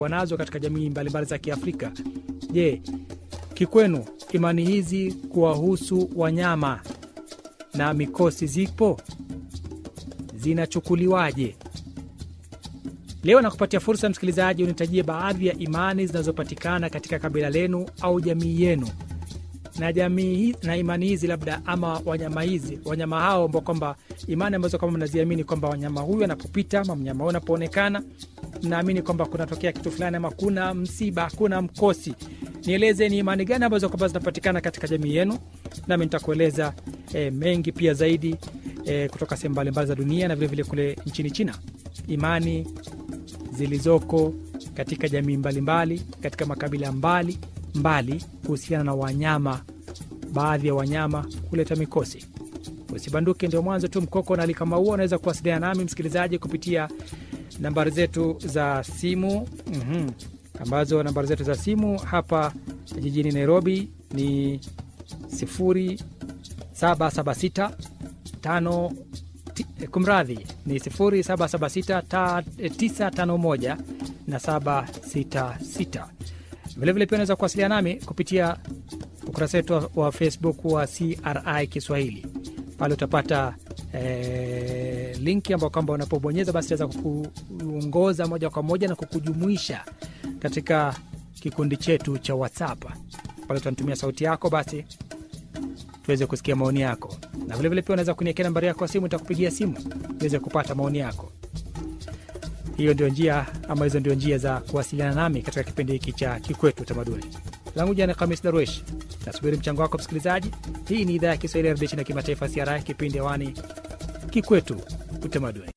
wanazo katika jamii mbalimbali za Kiafrika. Je, kikwenu imani hizi kuwahusu wanyama na mikosi zipo zinachukuliwaje? Leo nakupatia fursa msikilizaji, unitajie baadhi ya imani zinazopatikana katika kabila lenu au jamii yenu, na jamii na imani hizi labda ama wanyama hizi wanyama hao ambao kwamba imani ambazo kama mnaziamini kwamba wanyama huyu anapopita ama mnyama huyu anapoonekana mnaamini kwamba kunatokea kitu fulani ama kuna msiba, kuna mkosi. Nieleze ni imani gani ambazo kwamba zinapatikana katika jamii yenu, nami nitakueleza e, mengi pia zaidi e, kutoka sehemu mbalimbali za dunia na vilevile vile kule nchini China, imani zilizoko katika jamii mbalimbali mbali, katika makabila mbali mbali kuhusiana na wanyama, baadhi ya wanyama kuleta mikosi. Usibanduke, ndio mwanzo tu mkoko na alikama huo. Unaweza kuwasiliana nami msikilizaji kupitia nambari zetu za simu mm-hmm. ambazo nambari zetu za simu hapa jijini Nairobi ni 0776 tano kumradhi ni 0776 na 766. Vilevile pia unaweza kuwasiliana nami kupitia ukurasa wetu wa Facebook wa CRI Kiswahili. Pale utapata e, linki ambao kwamba unapobonyeza basi itaweza kukuongoza moja kwa moja na kukujumuisha katika kikundi chetu cha WhatsApp. Pale utanitumia sauti yako basi tuweze kusikia maoni yako, na vilevile pia unaweza kuniekea nambari yako ya simu, itakupigia simu uweze kupata maoni yako. Hiyo ndio njia ama hizo ndio njia za kuwasiliana nami katika kipindi hiki cha Kikwetu Utamaduni. Langu jana Kamis Darwesh, nasubiri mchango wako msikilizaji. Hii ni idhaa ya Kiswahili ya redio China kimataifa, CRI, kipindi hewani Kikwetu Utamaduni.